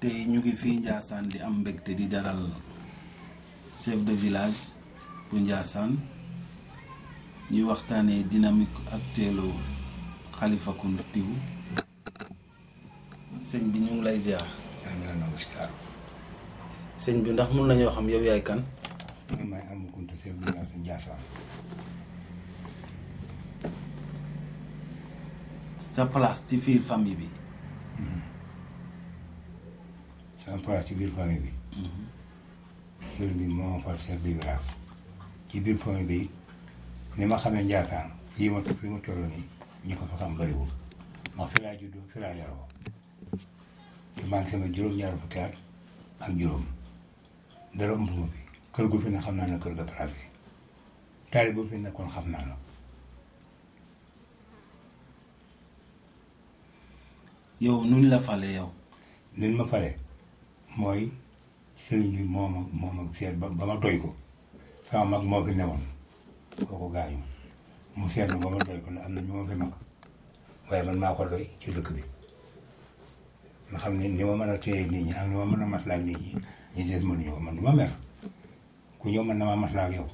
tey ñu ngi fii Ndiassane di am mbégte di dalal chef de village bu Ndiassane ñuy waxtaanee dynamique actuelle Khalifa Countouou sëñ bi ñu ngi lay ziar. namaskar sëñ bi ndax mun nañoo xam yow yaay kan. man maay Amadou Kounta chef de village de Ndiassane sa place ci biir famille bi. sama place ci biir famille bi sëriñ bi moo ma fal chef de village ci biir famille bi ni ma xamee Ndiassane fii ma fii ma toll nii ñi ko fa xam bëriwul ndax fi laa juddoo fi laa yaroo te maa ngi sama juróom-ñaar fukki at ak juróom dara ëmb ma fi kër gu fi ne xam naa ne kër ga place bi taali bu fi nekkoon xam naa la yow nuñ la fale yow. nin ma fale mooy sëriñ bi moo ma moo ma seet ba ba ma doy ko sama mag moo fi newoon kooku gaañu mu seet ma ba ma doy ko ne am na ñu ma fi mag waaye man maa ko doy ci dëkk bi nga xam ne ni ma mën a téye nit ñi ak ni ma mën a maslaa ak nit ñi ñi des mënuñu ko man du ma mer ku ñëw man na maa maslaa ak yow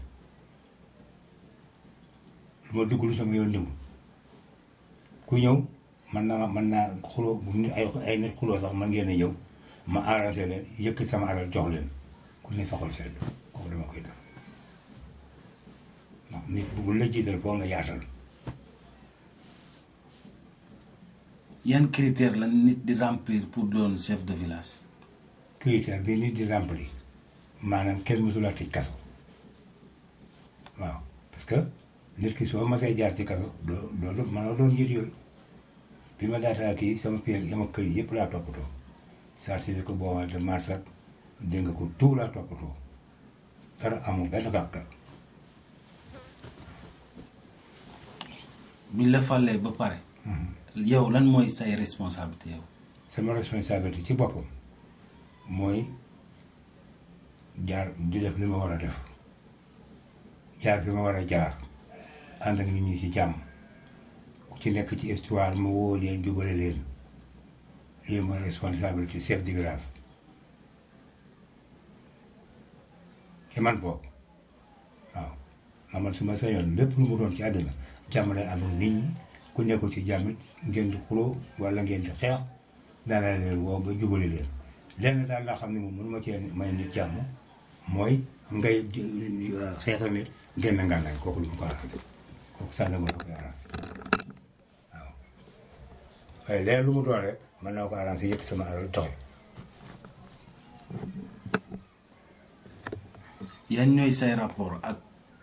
lu ma dugg lu sama yoon ñëw ku ñëw man naa man naa xuloo bu nit ay ay nit xuloo sax man ngeen a ñëw ma arrangé leen yëkk sama alal jox leen ku ne saxol sedd kooku dama koy def ndax nit bu la jiital foo nga yaatal yan critère la nit di remplir pour doon chef de village. critère bi nit di rempli maanaam kenn mësula tëj kaso waaw parce que nit ki soo masee jaar ci kaso doo doo mënoo doon njiit yooyu bi ma daataa kii sama pied sama kër yëpp laa toppatoo certificat boo de marché ak dégg nga ko tout laa toppatoo dara amul benn gàkkat biñ la falee ba pare. yow lan mooy say responsabilité yow. sama responsabilité ci boppam mooy jaar di def li ma war a def jaar bi ma war a jaar ànd ak nit ñi ci jàmm ku ci nekk ci histoire ma woo leen jubale leen lii mooy responsabilité chef de village ci man boobu waaw nga man su ma sañoon lépp lu mu doon ci àddina jàmm lay am ak nit ñi ku nekkul ci jàmm it ngeen di xuloo wala ngeen di xeex daanaa leen woo ba jubale leen lenn daal laa xam ne moom mënuma cee may nit jàmm mooy ngay xeex ak nit génn ngànnaay kooku lu mu ko arrangé kooku sax na mën na koy arrangé waaw waaye leneen lu mu doon rek mën naa ko arrangé yëpp sama alal doxe yan ñooy say rapport ak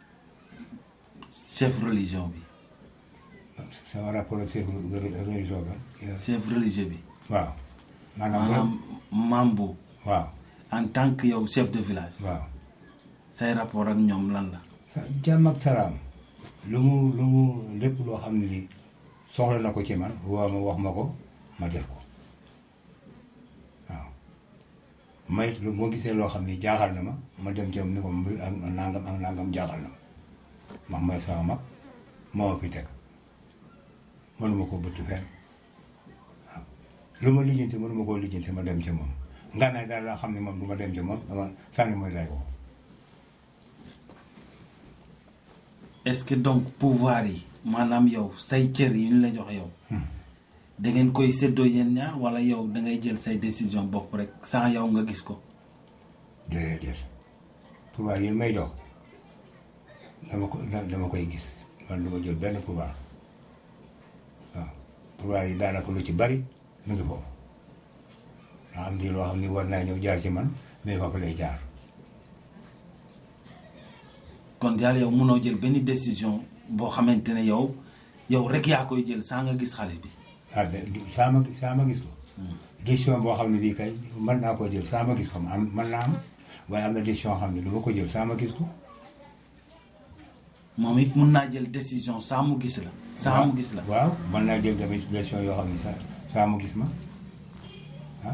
chef religion bi. sama rapport ak chef religion ba chef religieux bi. waaw maanaam maanaam mambu waaw en tant que yow chef de village. waaw say rapport ak ñoom lan la. sa jàmm ak salaam lu mu lu mu lépp loo xam ne ni soxla na ko ci man woo ma wax ma ko ma def ko waaw may lu moo gisee loo xam ni jaaxal na ma ma dem ci ni ko mbir ak nangam ak nangam jaaxal na ma ndax mooy sama mag moo ma fi teg mënuma ko bëtt fenn waaw lu ma lijjanti mënuma koo lijjanti ma dem ci moom ngànnaay daal laa xam ne moom du ma dem ci moom dama sànni mooy lay woo est-ce que donc pouvoir yi maanaam yow say cër yi ñu la jox yow. da ngeen koy séddoo yéen ñaar wala yow da ngay jël say décision bopp rek sans yow nga gis ko. déedéet pouvoir yi may jox dama ko dama koy gis man du ma jël benn pouvoir waaw pouvoir yi daanaka lu ci bari mu ngi foofu nga am di loo xam ni war naa ñëw jaar ci man mais foofu lay jaar kon daal yow mënoo jël benn décision boo xamante ne yow yow rek yaa koy jël sans nga gis xaalis bi. ah de saa ma saa ma gis ko décision boo xam ne bii kay mën naa koo jël saa ma gis ko am mën naa am waaye am na décision xam ne du ma ko jël saa ma gis ko moom it mun naa jël décision saa mu gis la. saa mu gis la waaw mën naa jël tamit décision yoo xam ne saa saa mu gis ma ah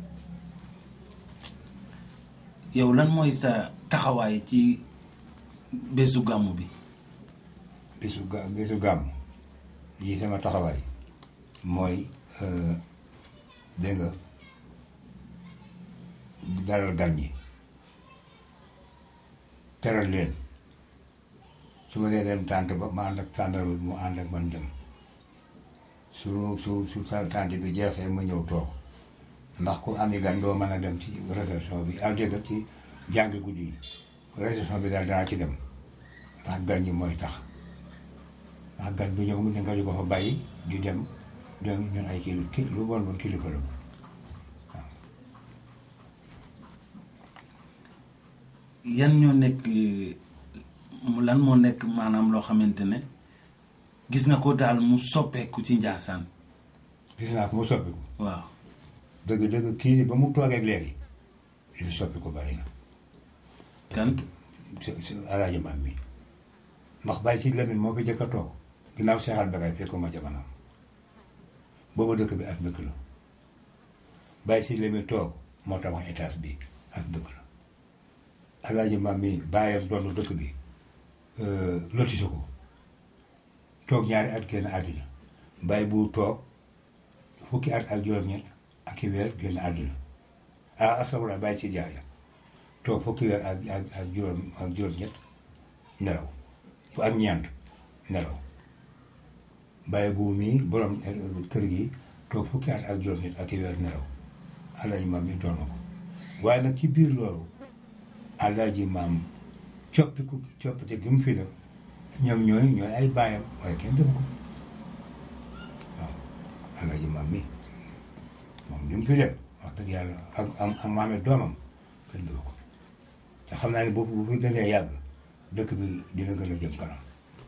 yow lan mooy sa taxawaay ci bésu gàmmu bi. bésu ga bésu gàmm yi sama taxawaay mooy dégg nga dalal gan ñi teral leen su ma dee dem tànt ba ma ànd ak tàndar bi mu ànd ak man dem su su su sa tànt bi jeexee ma ñëw toog ndax ku ami gan doo mën a dem ci réception bi ak dégg ci jàngi guddi yi réception bi daal danaa ci dem ndax gan ñi mooy tax ndax gan bu ñëw mu ne nga di ko fa bàyyi di dem dem ñun ay kili ki lu bon bon kilifa la yan ñoo nekk mu lan moo nekk maanaam loo xamante ne gis nga ko daal mu soppeeku ci Njaasaan gis naa ko mu soppiku waaw dëgg dëgg kii ba mu toogee ak léegi li mu soppiku bari na kan si si alaaji maam mi ndax bàyyi si Lamine moo fi jëkk a toog ginnaaw seexal bagay fekku ma jamono booba dëkk bi ak dëkk la bàyyi si Lamine toog moo tabax étage bi ak dëkk la alaaji maam mi bàyyam doon dëkk bi lotise ko toog ñaari at génn àddina bàyyi bu toog fukki at ak juróom-ñett ak i weer génn àddina ah astafurlah bàyyi si jaaya toog fukki weer ak ak ak juróom ak juróom-ñett nelaw fu ak ñeent nelaw bàyyi bu mii borom kër gi toog fukki at ak juróom-ñett ak i weer nelaw alaaji maam mi doon na ko waaye nag ci biir loolu alaaji maam coppiku coppite gi mu fi def ñoom ñooy ñooy ay baayam waaye kenn def ko waaw alaaji maam mi moom li mu fi def wax dëgg yàlla ak am am maame doomam kenn def ko te xam naa ne boobu bu fi gënee yàgg dëkk bi dina gën a jëm kanam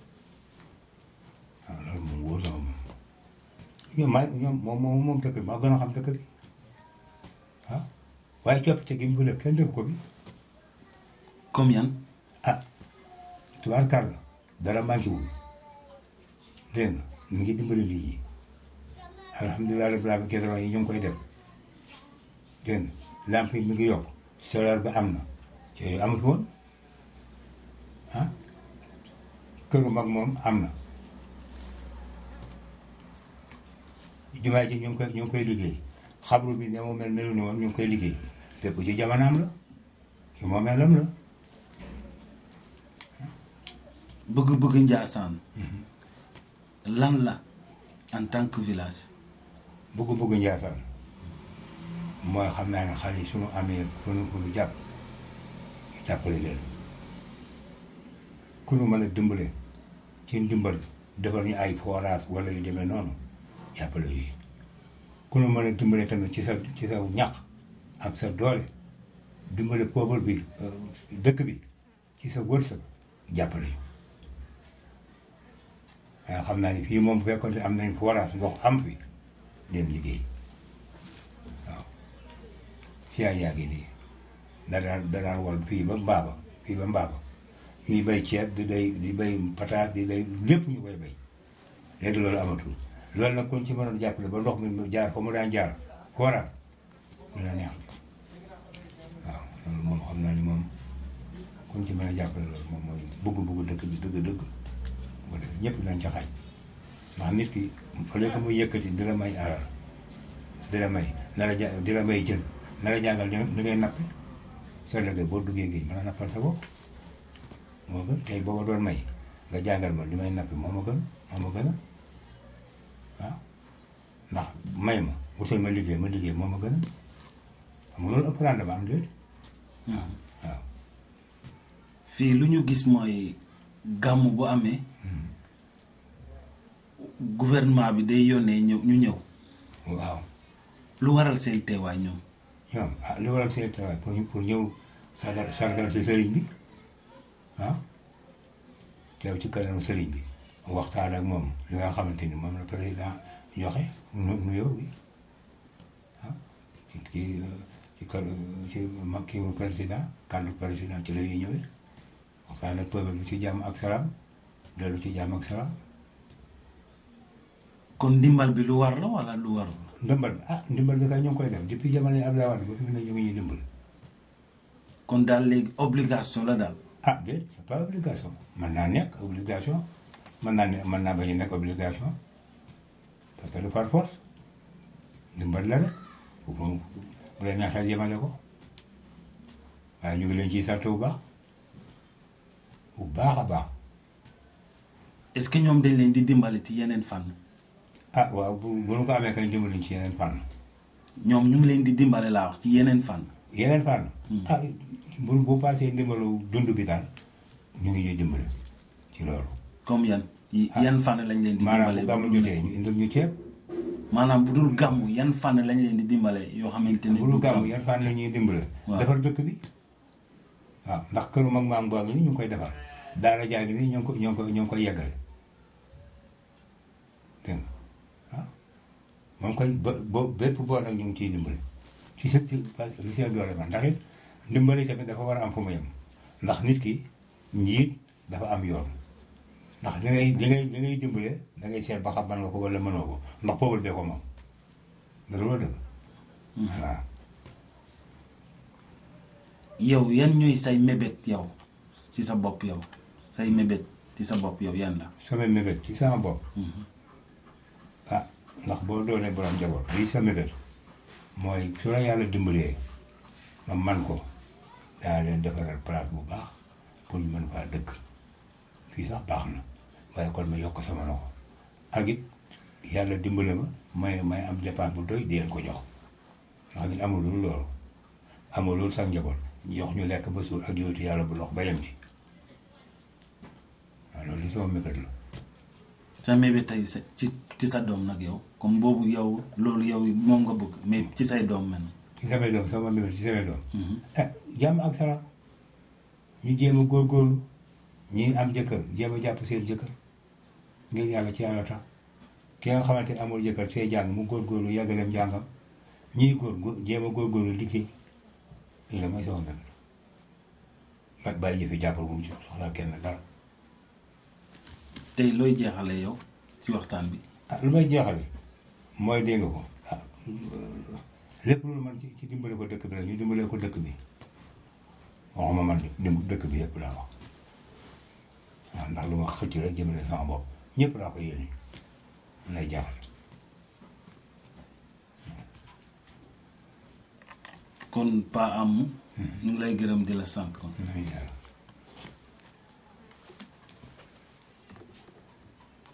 waaw loolu moom wóor na ma moom ñoom maa ñoom moom moom moom dëkk bi maa gën a xam dëkk bi ah waaye coppite gi mu fi def kenn def ko bi comme yan ah tubaarkàlla dara manqué wul dégg nga mu ngi dimbali nit ñi alhamdulilah rabbil alamin kédron yi ñu ngi koy def dégg nga lamp yi mi ngi yokk solaire bi am na ci yooyu amut woon ah këru mag moom am na jumaa ji ñu ngi koy ñu ngi koy liggéey xabru bi ne mu mel melu ni woon ñu ngi koy liggéey lépp ci jamonaam la ci moomeelam la bëgg-bëgg Njaasaan lan la en tant que village bëgg-bëgg Njaasaan mooy xam naa ne xale yi suñu amee ku nu ku nu jàpp ñu jàppale leen ku nu mën a dimbale ci ndimbal defar ñu ay forage wala yu demee noonu jàppale yi ku nu mën a dimbale tamit ci sa ci sa ñaq ak sa doole dimbale peuple bi dëkk bi ci sa wërsëg jàppale ñu waaye xam naa ni fii moom bu fekkoon ne am nañ forage ndox am fi leen liggéey waaw siyaa yaa ngi nii da daan da daan wol fii ba mbaaba fii ba mbaaba ñuy bay ceeb di day di bay pataas di day lépp ñu koy bay léegi loolu amatul loolu nag kon ci mënoon jàppale ba ndox mi mu jaar fa mu daan jaar forage ñu la neex waaw loolu moom xam naa ni moom kon ci mën a jàppale loolu moom mooy bëgg-bëgg dëkk bi dëgg-dëgg wala ñëpp nañ ca xaj ndax nit ki fële ko muy yëkkati di la may alal di la may na la ja di la may jën na la jàngal ni ngay nappi soo lëgee boo duggee géej mën a nappal sa bopp moo gën tey boo ma doon may nga jàngal ma li may nappi moo ma gën moo ma gën a waaw ndax may ma wutal ma liggéey ma liggéey moo ma gën a xam nga loolu ëpp rendement am déet waaw fii lu ñu gis mooy gàmm bu amee gouvernement bi day yónnee ñëw ñu ñëw waaw lu waral seen teewaay ñoom ñoom ah li waral seen tawaay pour ñu pour ñëw sargal sargal si sëriñ bi ah teew ci kanamu sëriñ bi waxtaan ak moom li nga xamante ni moom la président joxe nu nuyoo bi ah ci ci ci kër ci ma kii mu président kàddu président ci la ñuy ñëwee waxtaan ak peuple bi ci jàmm ak salaam dellu ci jàmm ak salaam kon ndimbal bi lu war la wala lu warul ndimbal bi ah ndimbal bi kay ñu ngi koy def depuis jamono yi Abdoulaye Wade ba fi mu ne ñu ngi ñuy dimbal kon daal léegi obligation la daal ah déet c'est pas obligation mën naa nekk obligation mën naa ne mën naa bañ a nekk obligation parce que du par force ndimbal la rek bu bu bu la neexee yemale ko waaye ñu ngi leen ciy sant bu baax bu baax a baax est-ce que ñoom dañ leen di dimbale ci yeneen fànn ah waaw bu bu nu ko amee kañ dimbali ci yeneen fànn ñoom ñu ngi leen di dimbale laa wax ci yeneen fànn yeneen fànn Hmm. ah bu bu passé ndimbalu dund bi daal ñu ngi ñuy dimbale ci loolu comme yan yi- Ah. yan fànn lañ leen di maanaam dimbale bu gàmmu bu dul- jotee ñu indil ñu ceeb maanaam bu dul gàmmu yan fànn lañ leen di dimbale yoo xamante ne bu du dul gàmmu gàmmu. yan fànn la ñuy dimbale Waaw. defar dëkk bi waaw ndax këru mag maam baa ngi nii ñu ngi koy defar daara jaa ngi nii ñoo ngi ko ñoo ngi ko ñoo ngi koy yeggale dégg nga ah moom koy ba ba bépp boor nag ñu ngi ciy dimbale ci sa ci parce que li seen doole man ndax it ndimbali tamit dafa war a am fu mu yem ndax nit ki njiit dafa am yoon ndax li ngay li ngay li ngay dimbale da ngay seet ba xam mën nga ko wala mënoo ko ndax peuple bee ko moom dëgg loolu dëgg waaw yow yan ñooy say mébét yow ci sa bopp yow say mébét ci sa bopp yow yan la. sama mébét ci sama bopp Mhm. ah ndax boo doonee borom njaboot lii sa mébét mooy su la yàlla dimbalee ma man ko daa leen defaral place bu baax pour ñu mën faa dëkk fii sax baax na waaye kon ma yokk sama loxo ak it yàlla dimbale ma may may am dépense bu doy di leen ko jox ndax nit amul lu loolu amul loolu sax njaboot jox ñu lekk ba suur ak yootu yàlla bu lox ba yem ci waaw loolu li sama mébét la sa mébét tey sa ci ci sa doom nag yow comme boobu yow loolu yow moom nga bëgg mais ci say doom men ci samay doom sama mébét ci samay doom Mhm. ah jàmm ak salaam ñu jéem a góorgóorlu ñi am jëkkër jéem a jàpp seen jëkkër ngir yàlla ci yàlla tax ki nga xamante ne amul jëkkër see jàng mu góorgóorlu yàggaleem jàngam ñiy góor góor jéem a góorgóorlu liggéey lii la mooy sama mbir ba bàyyi yëfi jàppal bu mu ci soxla kenn dara tey looy jeexale yow ci waxtaan bi ah lu may jeexale mooy dégg nga ko ah lépp lu man ci ci dimbale ko dëkk bi la ñu dimbale ko dëkk bi waxuma man de dim dëkk bi yëpp laa wax waaw ndax lu ma xëcc rek jëmale sama bopp ñëpp laa ko yéene lay jaaxal kon pa am ñu ngi lay gërëm di la sant kon nañu yàlla